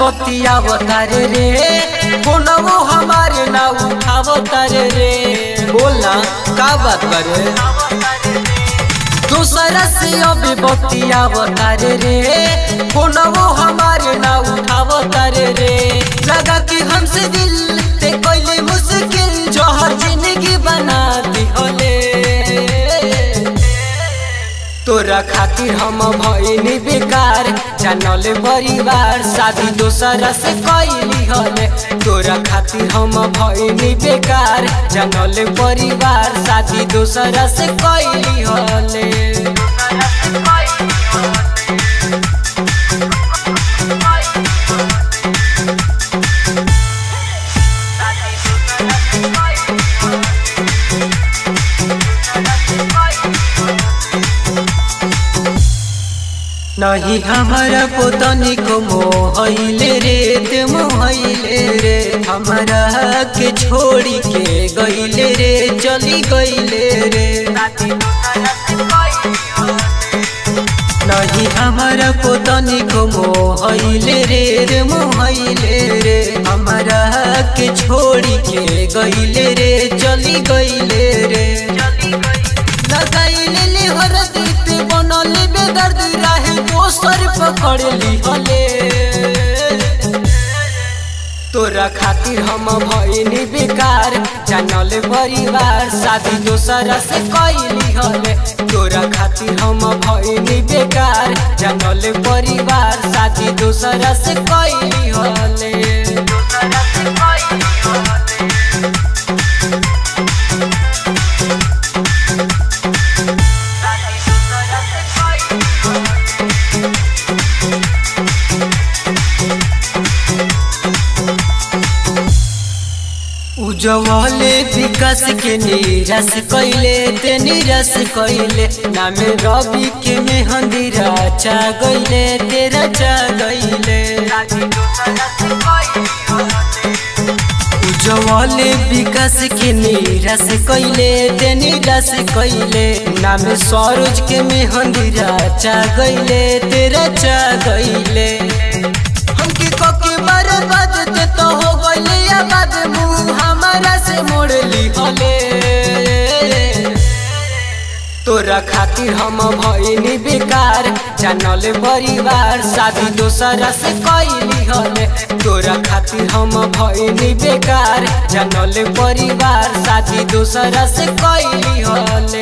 बतियाव तारे रे फोनवो हमारे ना उठाव तारे रे बोलना का बात करे दूसरा से अभी बतियाव तारे रे फोनवो हमारे ना उठाव तारे रे लगा कि हमसे दिल ते कोई मुश्किल जो हर जिंदगी बना दी होले तोरा खातिर हम भइनी बेकार जानले परिवार शादी दोसरा से कैली हले तोरा खातिर हम भइनी बेकार जानले परिवार शादी दोसरा से कैली हले नहीं हमारा पोतनी को मोहले रे ते मोहले रे हमारा के छोड़ी के गईले रे चली गईले रे नहीं हमारा पोतनी को मोहले रे रे मोहले रे हमारा के छोड़ी के गईले रे चली गईले रे लगाइले ले हरदीप बनले बेदर्द राहे दोसर पकड़ ली हले तोरा खातिर हम भइनी बेकार जानले परिवार शादी दोसरा से कैली हले तोरा खातिर हम भइनी बेकार जानले परिवार शादी दोसरा से कैली हले दोसरा से कैली हले उजवले विकास के निराश कैले ते निराश कैले नामे रवि के मेहंदी राचा गईले तेरा चा गईले उजवले विकास के निराश कैले ते निराश कैले नामे सरोज के मेहंदी राचा गईले तेरा चा गईले हमके कके बर्बाद ते तो हो गईले या बाद मुंह हमारा से मोड़ ली हले तोरा खातिर हम भइनी बेकार जानले परिवार शादी दोसरा से कैली हले तोरा खातिर हम भइनी बेकार जानले परिवार शादी दोसरा से कैली हले